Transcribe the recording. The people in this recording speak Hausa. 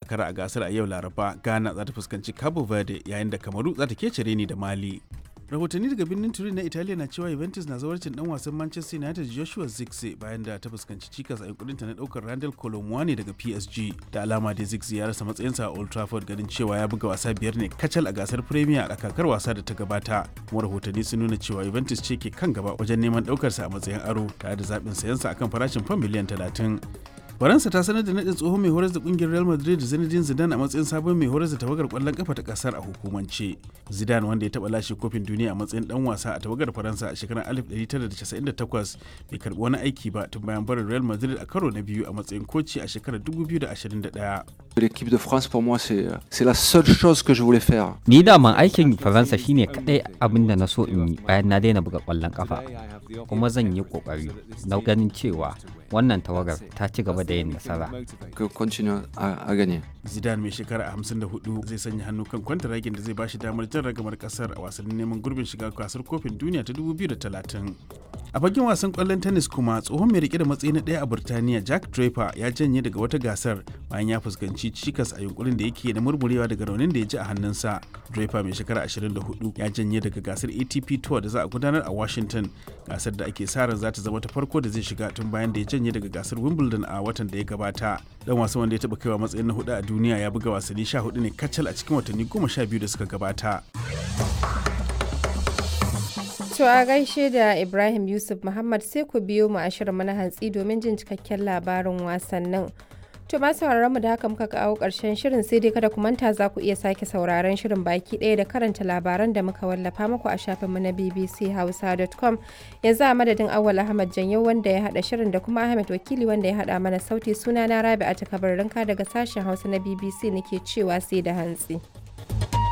kara a gasar a yau laraba ghana za ta fuskanci cabo verde yayin da kamaru za ta kece ni da mali rahotanni daga birnin turin na italiya na cewa juventus na zawarcin dan wasan manchester united joshua zirkzee bayan da ta fuskanci cikas a yankurinta na daukar randall colomwani daga psg da alama da zirkzee ya rasa matsayinsa a old trafford ganin cewa ya buga wasa biyar ne kacal a gasar premier a kakar wasa da ta gabata kuma rahotanni sun nuna cewa juventus ce ke kan gaba wajen neman daukarsa a matsayin aro tare da zaɓin sayansa akan farashin fam miliyan talatin faransa ta sanar da nadin tsohon mai horar da kungiyar real madrid zinedine zidane a matsayin sabon mai horar da tawagar kwallon kafa ta kasar a hukumance zidane wanda ya taba lashe kofin duniya a matsayin dan wasa a tawagar faransa a shekarar 1998 bai karbi wani aiki ba tun bayan barin real madrid a karo na biyu a matsayin koci a shekarar 2021 L'équipe de France, pour moi, c'est c'est la seule chose que je voulais faire. Ni daman aikin Faransa shine kadai abin da na so in yi bayan na daina buga kwallon kafa. Kuma zan yi kokari na ganin cewa wannan tawagar ta ci gaba da yin nasara. Que continue à, à gagner. Zidane mai shekara 54 zai sanya hannu kan kwantaragin da zai bashi damar jan ragamar kasar a wasannin neman gurbin shiga gasar kofin duniya ta 2030. A fagen wasan kwallon tennis kuma tsohon mai rike da matsayi na ɗaya a Burtaniya Jack Draper ya janye daga wata gasar bayan ya fuskanci cikas a yunkurin da yake na murmurewa daga raunin da ya ji a hannunsa. Draper mai shekara 24 ya janye daga gasar ATP Tour da za a gudanar a Washington gasar da ake sa ran za ta zama ta farko da zai shiga tun bayan da ya janye daga gasar Wimbledon a watan da ya gabata. Dan wasan wanda ya taɓa kaiwa matsayin na hudu a duniya ya buga wasanni 14 ne kacal a cikin watanni 12 da suka gabata. To a gaishe da Ibrahim Yusuf Muhammad sai ku biyo mu a shirin na hantsi domin jin cikakken labarin wasannin. To ma sauraron mu da haka muka kawo ƙarshen shirin sai dai kada ku manta za ku iya sake sauraron shirin baki ɗaya da karanta labaran da muka wallafa muku a shafinmu na bbchausa.com yanzu a madadin awwal Ahmad Janyo wanda ya haɗa shirin da kuma Ahmed Wakili wanda ya haɗa mana sauti suna na Rabi'a ta daga sashen Hausa na BBC nake cewa sai da hantsi.